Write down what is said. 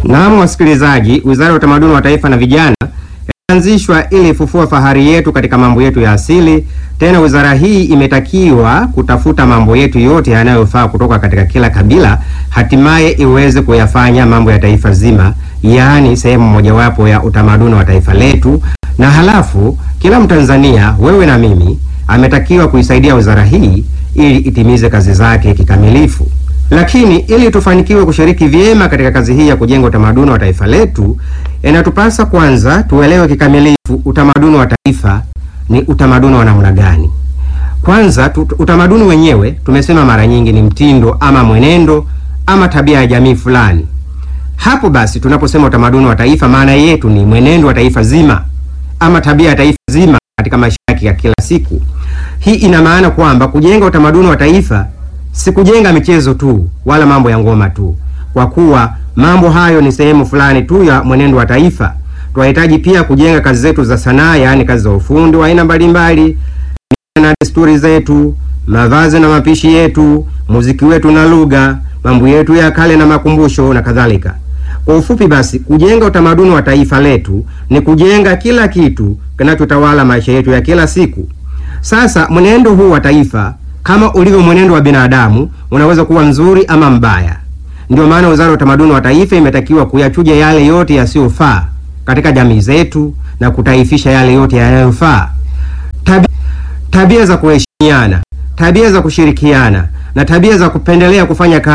Naam, wasikilizaji, Wizara ya Utamaduni wa Taifa na Vijana ilianzishwa ili ifufua fahari yetu katika mambo yetu ya asili. Tena wizara hii imetakiwa kutafuta mambo yetu yote yanayofaa kutoka katika kila kabila, hatimaye iweze kuyafanya mambo ya taifa zima, yaani sehemu mojawapo ya utamaduni wa taifa letu. Na halafu kila Mtanzania, wewe na mimi, ametakiwa kuisaidia wizara hii ili itimize kazi zake kikamilifu. Lakini ili tufanikiwe kushiriki vyema katika kazi hii ya kujenga utamaduni wa taifa letu, inatupasa kwanza tuelewe kikamilifu utamaduni wa taifa ni utamaduni wa namna gani. Kwanza tu, utamaduni wenyewe tumesema mara nyingi ni mtindo ama mwenendo ama tabia ya jamii fulani. Hapo basi tunaposema utamaduni wa taifa, maana yetu ni mwenendo wa taifa zima ama tabia ya taifa zima katika maisha yake ya kila siku. Hii ina maana kwamba kujenga utamaduni wa taifa si kujenga michezo tu wala mambo ya ngoma tu, kwa kuwa mambo hayo ni sehemu fulani tu ya mwenendo wa taifa. Tunahitaji pia kujenga kazi zetu za sanaa, yaani kazi za ufundi wa aina mbalimbali, na desturi zetu, mavazi na mapishi yetu, muziki wetu na lugha, mambo yetu ya kale na makumbusho na kadhalika. Kwa ufupi basi, kujenga utamaduni wa taifa letu ni kujenga kila kitu kinachotawala maisha yetu ya kila siku. Sasa mwenendo huu wa taifa kama ulivyo mwenendo wa binadamu unaweza kuwa mzuri ama mbaya. Ndio maana Wizara ya Utamaduni wa Taifa imetakiwa kuyachuja yale yote yasiyofaa katika jamii zetu na kutaifisha yale yote yanayofaa. Tabi, tabia za kuheshimiana, tabia za kushirikiana na tabia za kupendelea kufanya kazi